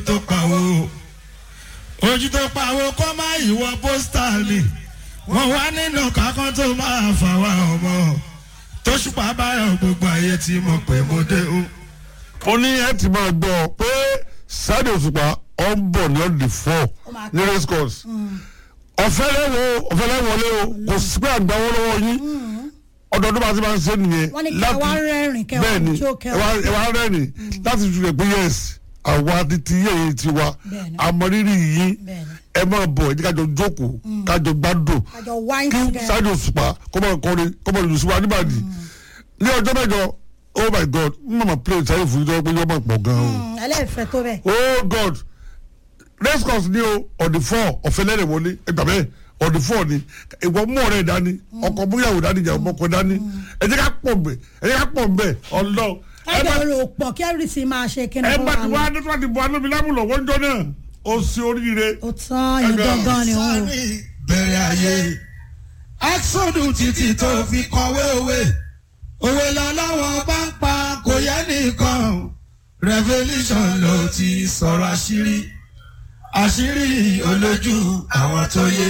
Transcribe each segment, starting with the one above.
tó pawó ojú tó pawó kọ́ má ìwọ pósítà ni wọ́n wá nínú kákan tó máa fà wá ọmọ tó ṣùpá báyọ̀ gbogbo ayé tí mo pè mo dé o. ó ní ẹ ti máa gbọ́ pé Saheed Òṣùpá ọ ń bọ̀ ní ọ̀dì fọ́ ní race course ọ̀fẹ́ lẹ́wọ̀ ọ̀fẹ́ lẹ́wọ̀lé o kò sí pé àgbà wọn lọ́wọ́ yín ọdọọdún bá ti máa ń ṣe nìyẹn wọ́n ní kí ẹ wá rẹ́rìn kẹ́ wá bẹ́ẹ̀ni jó kẹ́ ẹ wá ẹ wá rẹ́rìn láti fi rẹ̀ pé yes àwa ti ti yẹ̀ yìí ti wa Bẹ́ẹ̀ni. àmọ́rírì yín Bẹ́ẹ̀ni. ẹ máa bọ̀ ẹ jẹ́ kájọ jókòó kájọ gbádùn àjọ wine kí together. Saheed Òṣùpá kó máa kọrin kó máa lù sí wa níbàdí ní ọjọ́ mẹ́jọ oh my god n mama play Saheed fún yín pé yọ́ máa pọ̀ gan-an o Mm, ẹlẹ́fẹ̀ẹ́ tó bẹ́ẹ̀. oh god race course ni o on the four ọ̀fẹ́ lẹ́rẹ̀ wọlé ẹgbà bẹ́ẹ̀ on the four ni ìwọ mú ọ̀rẹ́ dání ọkọ̀ múyàwó dání ìjà ọmọkọ̀ dání ẹ jẹ́ ká pọ̀ mbẹ̀ ẹ jẹ́ ká pọ̀ mbẹ̀ ọlọ́ ẹ bá ẹ̀jẹ̀ rò pọ̀ kí everything máa ṣe kí ni ẹ kó bá wà ti lọ. wá ní tí wọ́n ti bọ́ alómi lámùlọ̀ wọ́n jọ náà ó sí oríire ó tán yín gangan ni òun o. sani bẹ̀rẹ̀ ayé exodus títí tó fi kọ̀wé òwe òwe lọ́lọ́wọ́ bá ń pa kò yẹ nìkan revolution ló ti sọ̀rọ̀ àṣírí àṣírí olójú àwọn tó yé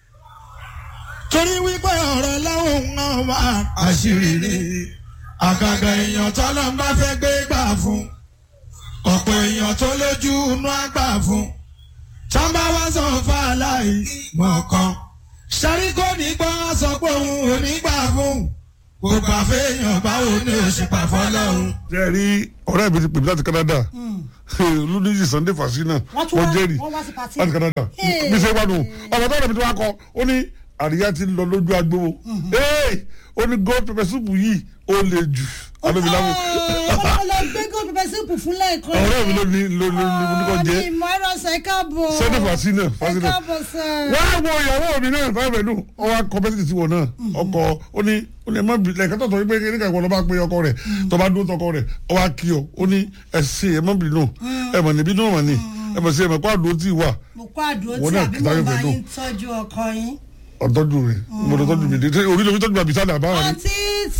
torí wípé ọ̀rọ̀ láwọn náà wà àṣírí ni àgàgà èèyàn tọ́lọ́ ń bá fẹ́ gbé gbà fún ọ̀pọ̀ èèyàn tó lójú inú àgbà fún tọ́ba wá sọ fún aláì mọ̀ọ́kan ṣẹ́rí kò ní gbọ́ sọ pé òun ò ní gbà fún kò gbà fẹ́yàn báwo ni ó ṣe pàfọ́ lọ́hùn. ṣe rí ọ̀rẹ́ mi ti pè mí láti Canada olùdíjì Sunday Fasina Wọ́n tún wá- wọ́n jẹ́rìí wọ́n wá sí pàtí. láti Canada Hey. bí ṣe wà nù ọ̀rọ̀ tó rẹ̀ mi ti wá kọ ó ní àríyá ti ń lọ lójú agbówó ó ní gold pepper soup yìí ó le jù alómilámù ọlọ́run lọ gbé gold pepper soup fún lẹ́ẹ̀kan. ọ̀rẹ́ mi ló ní ló ní ló ní kò jẹ́ ní ìmọ̀ ẹ̀rọ ṣe káàbọ̀. Sunday Fasina ẹ Fasina káàbọ̀ sẹ́. wọ́n á wo ìyàwó mi náà fẹ́ẹ́ fẹ́ẹ́ nù ọ wá kọ bẹ́sẹ̀ sí wọn náà ọkọ ó ní ó ní ẹ má bì lẹ́ẹ̀kan tó tọ́ wípé kí nígbà ìwọ lọ́ bá pé ọkọ rẹ̀ tó bá dúró tọkọ rẹ̀ ọ wá kí ọ ó ní ẹ ṣe ẹ má bì nù ẹ mọ̀ níbí náà mọ̀ ní ẹ mọ̀ sí ẹ mọ̀ kó àdúró tì wà mo kó àdúró Wọ́n tí náà àbí kìtà mo yóò bá fẹ́ dùn. yín tọ́jú ọkọ yín. ọ̀tọ́jú rẹ̀ mo lọ tọ́jú mi dé orí lomi tọ́jú àbí sálẹ̀ àbáwá ni àǹtí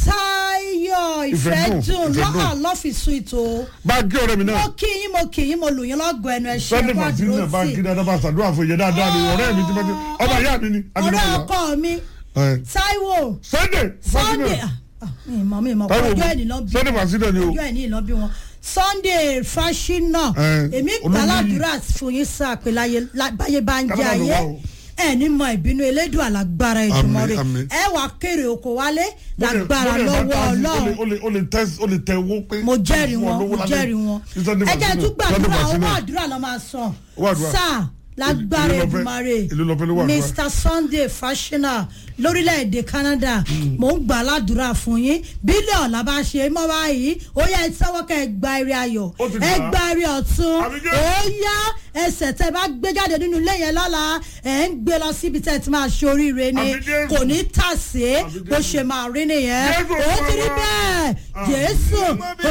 Táyọ̀ Ìfẹ́ ìfẹ́ dùn, dùn ìfẹ́ dùn. lọ́hàn lọ́fíìsù ìtò. bá a kí ọ̀rẹ́ mi náà mo kí yín mo kí yín mo lù yín lọ́gọ̀ ẹnu ẹ̀ ṣe Sunday kó Fasina àdúró bá a kí tì. dáadáa bá a ṣàdúrà fún ìyẹn dáadáa ni ọ̀rẹ́ mi ti bá ti ọmọ ìyá mi ni ọ̀rẹ́ ọkọ mi Táíwò Sunday Fasina Sunday ah, ah, mi mọ̀ mi mọ̀ Táíwò ọjọ́ ẹ̀ ní lọ bí Sunday Fasina ni o ọjọ́ ẹ̀ ní lọ bí wọn Sunday Fasina Eh, èmi olórí- gbàládùra fún yín sáà pé láyé lá- báyé bá ń jẹ Kábàámọ̀ ayé wá o. ẹ ní mọ ìbínú elédùn alágbára ìjùmọ̀ rẹ̀ àmín. ẹ wàá kéré oko wálé lágbára lọ́wọ́ Ọlọ́run o lè o lè tẹ o lè tẹ owó pé. mo jẹ́rìí fún ọ wọn lówó mo lálẹ́. jẹ́rìí wọn Ní Sunday ẹ jẹ́ Fasina, tún gbàdúrà Sunday owó Fasina. àdúrà lọ́ máa sàn Owó àdúrà. sáà lágbára Ìlú lọ fẹ́- Èdùmàrè ìlú lọ fẹ́ lówó àdúrà. Mr Sunday Fasina lórílẹ̀‐èdè Canada mò ń gbà ládùúrà fún yín bílíọ̀nù la bá ṣe mọ́ báyìí ó yẹ ìtawọ́ kẹ́ ẹ gba eré ayọ̀ Ó ti gbà ẹ á. gba eré ọ̀tún Àmì Jésù. ó yá ẹsẹ̀ tẹ́ bá gbé jáde nínú ilé yẹn lọ́la ẹ̀ ń gbé lọ síbi tẹ́ ti máa ṣe oríire ni Àmì Jésù. kò ní tàsé Àmì bó Jésù. ṣe máa rí nìyẹn Jésù ó ti rí Olúwa. bẹ́ẹ̀ Àmì Jésù Jésù.